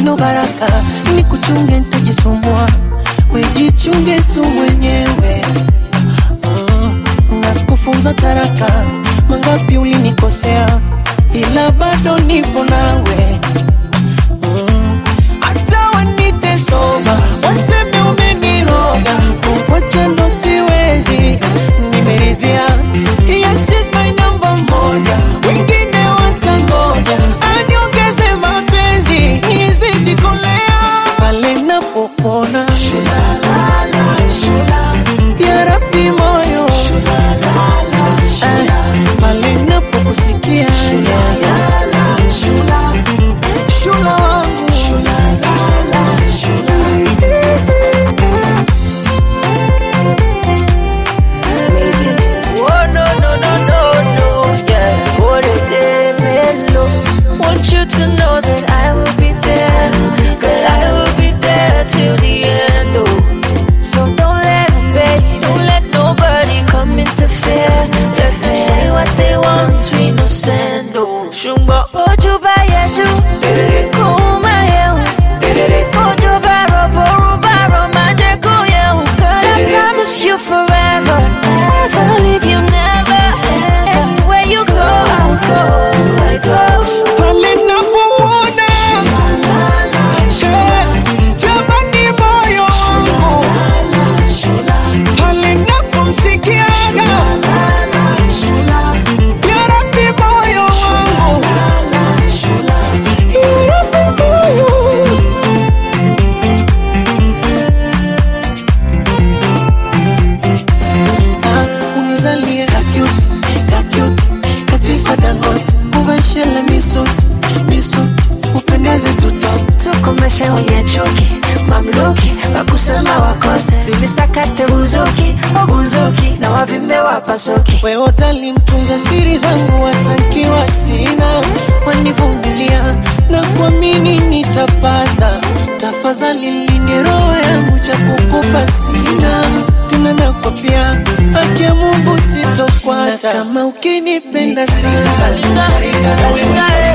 wino baraka ni kuchunge ntajisumbua wejichunge tu mwenyewe mm, na sikufunza taraka mangapi ulinikosea ila bado nipo nawe Mm, hata wanite soba waseme umeniroga kukwacha ndo siwezi nimeridhia yes, she's my number moja wengine watangoja aniongeze mapenzi nizidi kolea pale napopona ya rabi moyo Eh, pale napokusikia shula wangu Oh no no no no no, yeah. What a day, mellow. Want you to know that I will be there, that I will be there till the end. Oh, so don't let them beg, don't let nobody come interfere. Let them say what they want, we no send. Oh, shumba ojo ba yeju, kuma yehu, ojo ba robo roba romaje kuyehu. Girl, I promise you forever, never leave you, never. Anywhere you go, I'll go, I go. pale napomwona Eh, jamani moyo wangu pale napomsikiaga ya rabi moyo wangu ya rabi moyo Ah, unizalie kakyut kakyut katika dangot uvashele misut misut upendeze tutop tukomeshe wenye chuki mamluki wakusema wakose tulisakate buzuki wabuzuki na wavimbe wapasuki wewe utalimtunza siri zangu watankiwa sina wanivumilia na kuamini nitapata tafadhali linde roho yangu cha kukupa sina tena nakwapia haki ya Mungu sitokwacha kama ukinipenda sana Alingare, alingare,